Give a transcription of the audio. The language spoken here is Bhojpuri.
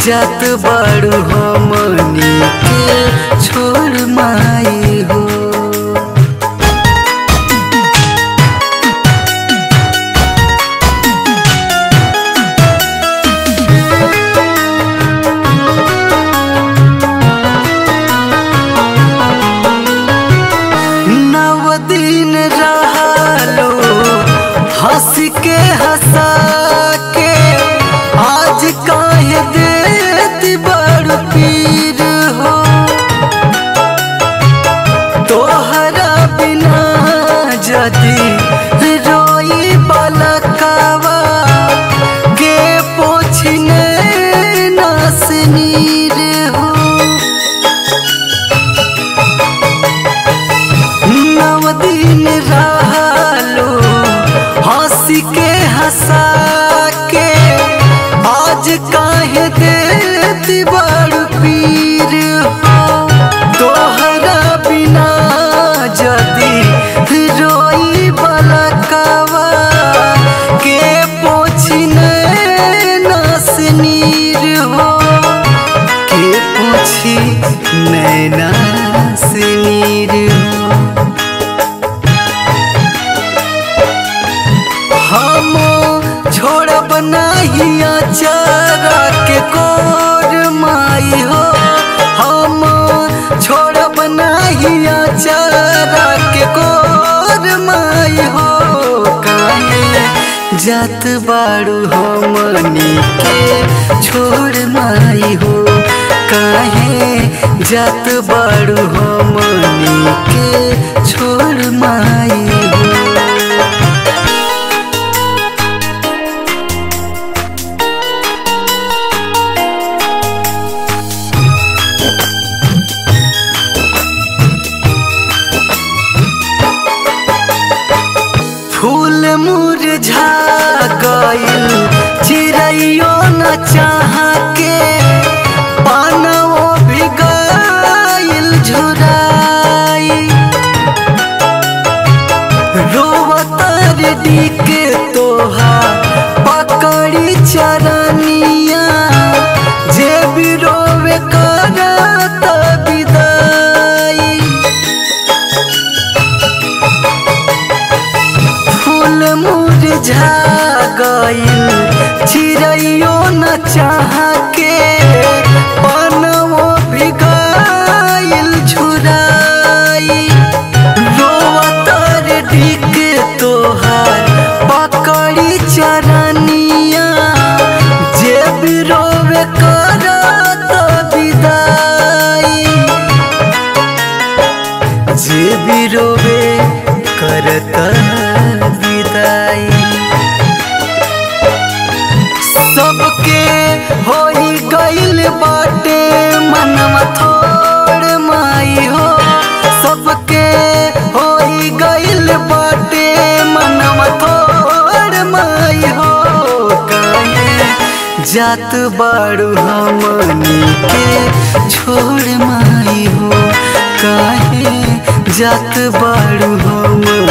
जात बाड़ू हमनी के छोड़ माई हो नव दिन रहलो हंस के हंसा के आज काहे देती बड़ पीर हो तोहरा बिना जदी रोई बलकावा के पोछने नास नीर हो नव दिन रहलो हंस के हंसा के आज काहे देती बड़ पीर हो तोहरा बिना जदी रोई बलकावा के पोछने नस नीर हो के पूछी नैना से नीर हो हम छोड़ब नाही अचारा के कोर माई हो हम छोड़ब नाही अचारा के कोर माई हो काहे जात बाड़ू हमनी के छोड़ माई हो काहे जात बाड़ू हमनी के छोड़ माई हो फूल मुरझा गइल चिड़ैयो न चाह के पानवो भी गइल झुराई रोवतर डीके तोहा पकड़ी चरनिया जे भी रोवे करत विदाई फूल मुरझा गइल चिड़ैयो न चाह के पनवो भी गइल झुराई रोवतर ढिक तोहार पकड़ी चरनिया जे भी रोवे करत विदाई जे भी रोवे करत विदाई सबके होई गइल बाटे मनवा थोड़ माई हो सबके होई गइल बाटे मनवा थोड़ माई हो काहे जात बाड़ू हमनी के छोड़ माई हो काहे जात बाड़ू हमनी